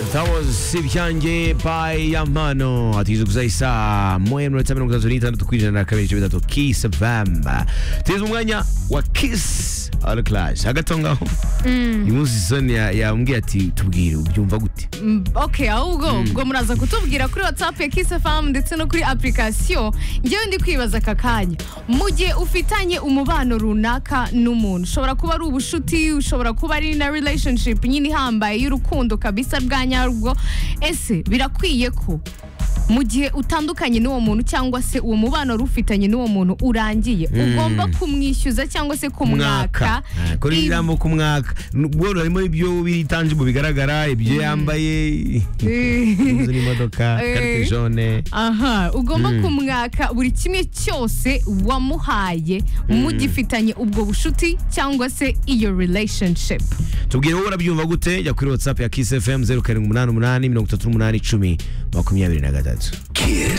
Estamos Sirhangi by Yamano Atizu kuzaisa mwe mnaotamani kutazunita natukwija na kabiri chibita to Kiss FM Tizu mwanya wa Kiss All Clash agatonga ho Imunsi soni ya ya mbwi ati tubwire ubyumva gute Mm, okay ahubwo ubwo muraza kutubwira kuri whatsapp ya kiss fm ndetse no kuri application ngewe ndi kwibaza aka kanya mu gihe ufitanye umubano runaka n'umuntu ushobora kuba ari ubushuti ushobora kuba ari na relationship nyine ihambaye y'urukundo kabisa bwa nyarwo ese birakwiye ko mu gihe utandukanye n'uwo muntu cyangwa se uwo mubano wari ufitanye n'uwo muntu urangiye ugomba kumwishyuza cyangwa se kumwaka Ah, kuri ibi- ijambo ku mwaka bwo harimo ibyo biritanji mu bigaragara ibyo yambaye inzu n'imodoka Eh. carte jaune aha ugomba kumwaka buri kimwe cyose wamuhaye mugifitanye ubwo bushuti cyangwa se iyo relationship tubwire wowe urabyumva gute jya kuri whatsapp ya kiss fm 0788 mirongo itatu n'umunani icumi makumyabiri na gatatu Kiss